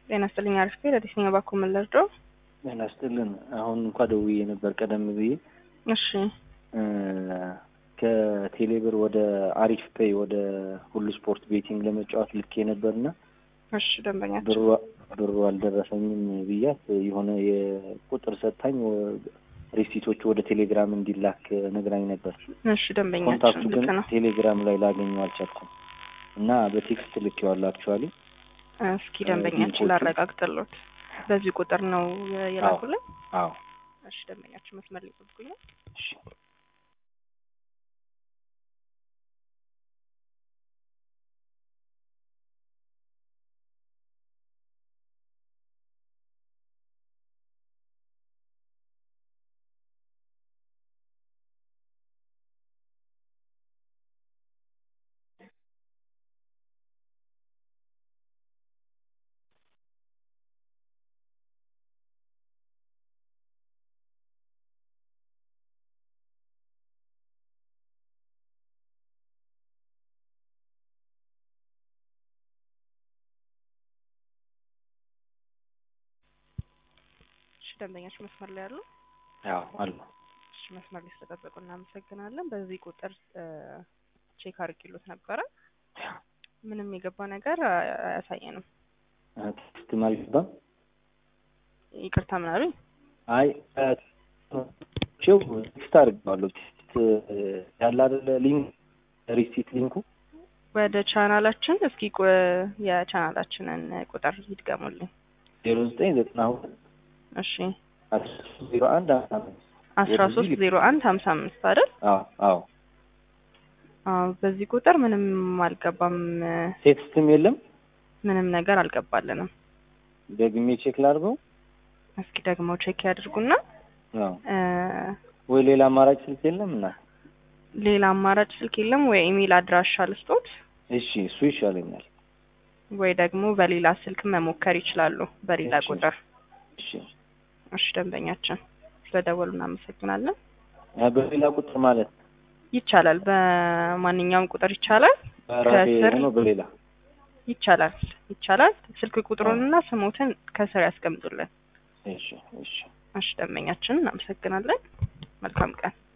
ጤና ይስጥልኝ። አሪፍ ቤት አዲስኛ ባኮ መለርዶ ጤና ይስጥልን። አሁን እንኳ ደውዬ ነበር ቀደም ብዬ እሺ ከቴሌብር ወደ አሪፍ ፔይ ወደ ሁሉ ስፖርት ቤቲንግ ለመጫወት ልኬ ነበርና እሺ ደንበኛችን ብሩ ብሩ አልደረሰኝም ብያት የሆነ የቁጥር ሰጥታኝ ሪሲቶቹ ወደ ቴሌግራም እንዲላክ ነግራኝ ነበር። እሺ ደንበኛችን ኮንታክቱ ግን ልክ ነው። ቴሌግራም ላይ ላገኘው አልቻልኩም እና በቴክስት ልኬዋለሁ አክቹዋሊ እስኪ ደንበኛችን ሊንኮቹ- ላረጋግጥሎት በዚህ ቁጥር ነው የላኩልን። አዎ እሺ ደንበኛችን መስመር ሊጠብቁኝ ነው። እሺ እሺ ደንበኛችን መስመር ላይ ያሉ አዎ አሉ እሺ መስመር ላይ ስለጠበቁ እናመሰግናለን። በዚህ ቁጥር ቼክ አድርጊሎት ነበረ። ምንም የገባ ነገር አ- አያሳየንም። ቴክስት አልገባም። ይቅርታ ምን አሉኝ? አይ ቸው ቴክስት አድርገዋለሁ። ቴክስት ያለ አይደለ ሊንክ ሪሲት ሊንኩ ወደ ቻናላችን እስኪ ቁ- የቻናላችንን ቁጥር ይድገሙልኝ። ዜሮ ዘጠኝ ዘጠና ሁለት እሺ አስራ ሶስት ዜሮ አንድ አስራ አምስት አስራ ሶስት ዜሮ አንድ ሀምሳ አምስት አይደል? አዎ አዎ አዎ በዚህ ቁጥር ምንም አልገባም። ቴክስትም የለም። ምንም ነገር አልገባልንም። ደግሜ ቼክ ላድርገው። እስኪ ደግሞ ቼክ ያድርጉና አዎ እ፣ ወይ ሌላ አማራጭ ስልክ የለም እና ሌላ አማራጭ ስልክ የለም ወይ ኢሜል አድራሻ ልስጦት እሺ እሱ ይሻለኛል። ወይ ደግሞ በሌላ ስልክ መሞከር ይችላሉ። በሌላ እሺ። ቁጥር እሺ እሺ ደንበኛችን ስለደወሉ እናመሰግናለን። አ፣ በሌላ ቁጥር ማለት ይቻላል፣ በማንኛውም ቁጥር ይቻላል። በራሴ ከስር ሆኖ በሌላ ይቻላል ይቻላል። ስልክ ቁጥሩንና ስሞትን ከስር ያስቀምጡልን። እሺ እሺ እሺ ደንበኛችን እናመሰግናለን። መልካም ቀን።